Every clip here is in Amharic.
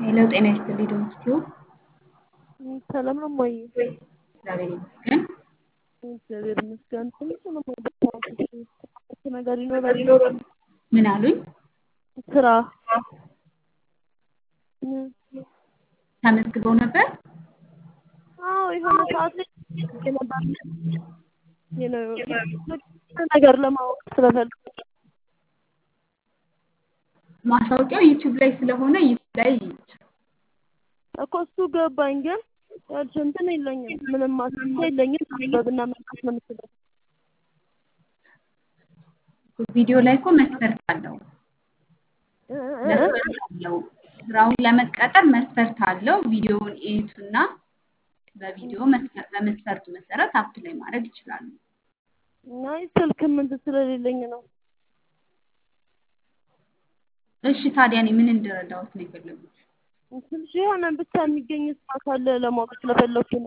ሄሎ ጤና ይስጥልኝ ዶክተር ሰላም ነው እማዬ? እግዚአብሔር ይመስገን። እግዚአብሔር ይመስገን። ትንሽ ነው የማውቅሽ ነገር ይኖራል። ምን አሉኝ? ስራ ተመዝግበው ነበር? አዎ የሆነ ሰዓት ላይ ነበር ነገር ለማወቅ ስለፈልግ ማስታወቂያው ዩቲዩብ ላይ ስለሆነ ዩቲዩብ ላይ እኮ እሱ ገባኝ፣ ግን ያልሽ እንትን የለኝም ምንም ማስረጃ የለኝም። ማንበብና መጻፍ ነው የምችለው። ቪዲዮ ላይ እኮ መስፈርት አለው መስፈርት አለው። ስራውን ለመቀጠር መስፈርት አለው። ቪዲዮውን እዩትና በቪዲዮ በመስፈርቱ መሰረት አፕላይ ማድረግ ይችላሉ። አይ ስልክም እንትን ስለሌለኝ ነው። እሺ ታዲያ እኔ ምን እንድረዳዎት ነው የፈለጉት? ትንሽ የሆነ ብቻ የሚገኝ ስራ ካለ ለማወቅ ስለፈለኩ ነው።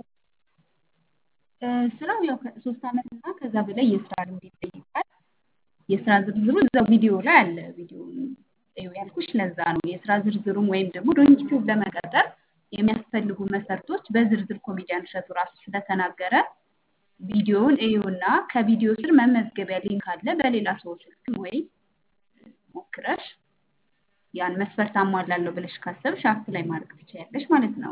ስራው ያው ከሶስት ዓመት እና ከዛ በላይ የስራ ልምድ ይጠይቃል። የስራ ዝርዝሩ እዛው ቪዲዮ ላይ አለ። ቪዲዮውን እዩ ያልኩሽ ለዛ ነው። የስራ ዝርዝሩን ወይም ደግሞ ዶንኪቲዩብ ለመቀጠር የሚያስፈልጉ መስፈርቶች በዝርዝር ኮሜዲያን እሸቱ ራሱ ስለተናገረ ቪዲዮውን እዩና ከቪዲዮ ስር መመዝገቢያ ሊንክ አለ። በሌላ ሰው ስልክ ወይ ሞክረሽ ያን መስፈርት አሟላለሁ ብለሽ ካሰብሽ አፕላይ ማድረግ ትችያለሽ ማለት ነው።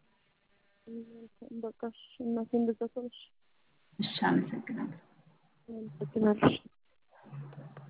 በቃ እሺ እናቴ እንደዛ ከሆነሽ እሺ፣ አመሰግናለሁ። አመሰግናለሁ።